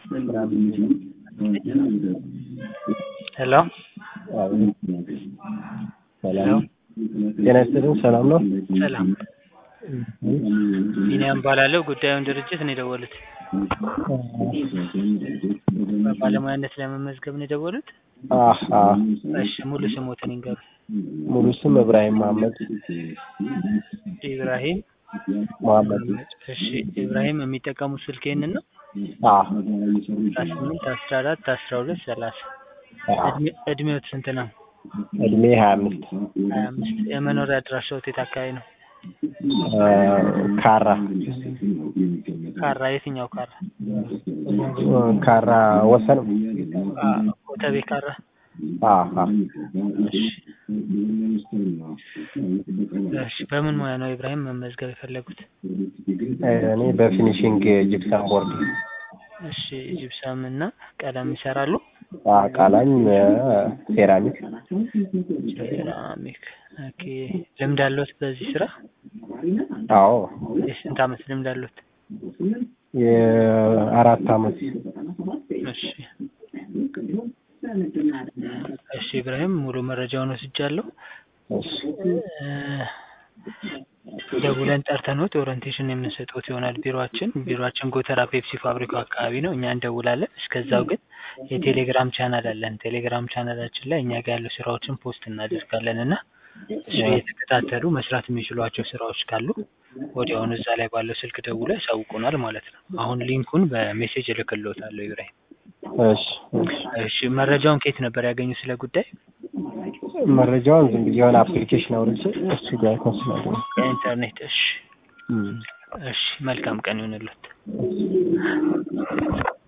ሄሎ ሄሎ ጤና ይስጥልኝ ሰላም ነው? ሰላም ቢኒያም እባላለሁ ጉዳዩን ድርጅት ነው የደወሉት በባለሙያነት ለመመዝገብ ነው የደወሉት አህ አህ እሺ ሙሉ ስሞትን ይንገሩኝ ሙሉ ስም እብራሂም መሀመድ ኢብራሂም መሀመድ እሺ ኢብራሂም የሚጠቀሙት ስልክ ይህንን ነው አህ አስራ ስምንት አስራ አራት አስራ ሁለት ሰላሳ አህ እድሜ- እድሜዎት ስንት ነው እድሜ ሀያ አምስት ሀያ አምስት የመኖሪያ አድራሻዎት የት አካባቢ ነው ካራ ካራ የትኛው ካራ ካራ ወሰን አ፣ ኮተቤ ካራ አህ አህ እሺ እሺ በምን ሙያ ነው ኢብራሂም መመዝገብ የፈለጉት እኔ በፊኒሽንግ ጂፕሰም ቦርድ እሺ ጂፕሰም እና ቀለም ይሰራሉ አህ ቃላም ሴራሚክ ሴራሚክ ኦኬ ልምድ አለዎት በዚህ ስራ አዎ የስንት አመት ልምድ አለዎት የአራት አመት እሺ እሺ ኢብራሂም ሙሉ መረጃውን ወስጃለሁ እሺ እ፣ ደውለን ጠርተንዎት ኦሪንቴሽን የምንሰጥዎት ይሆናል ቢሮአችን ቢሮአችን ጎተራ ፔፕሲ ፋብሪካው አካባቢ ነው እኛ እንደውላለን እስከዛው ግን የቴሌግራም ቻናል አለን ቴሌግራም ቻናላችን ላይ እኛ ጋር ያሉ ስራዎችን ፖስት እናደርጋለን እና እሱ የተከታተሉ መስራት የሚችሏቸው ስራዎች ካሉ ወዲያውኑ እዛ ላይ ባለው ስልክ ደውለው ያሳውቁናል ማለት ነው አሁን ሊንኩን በሜሴጅ እልክልዎታለሁ ኢብራሂም እሺ እሺ እሺ መረጃውን ከየት ነበር ያገኙ ስለ ጉዳይ መረጃውን ዝም ብዬ የሆነ አፕሊኬሽን አውርጄ እሱ ጋር ኮንስላደ ከኢንተርኔት እሺ እሺ መልካም ቀን ይሁንልዎት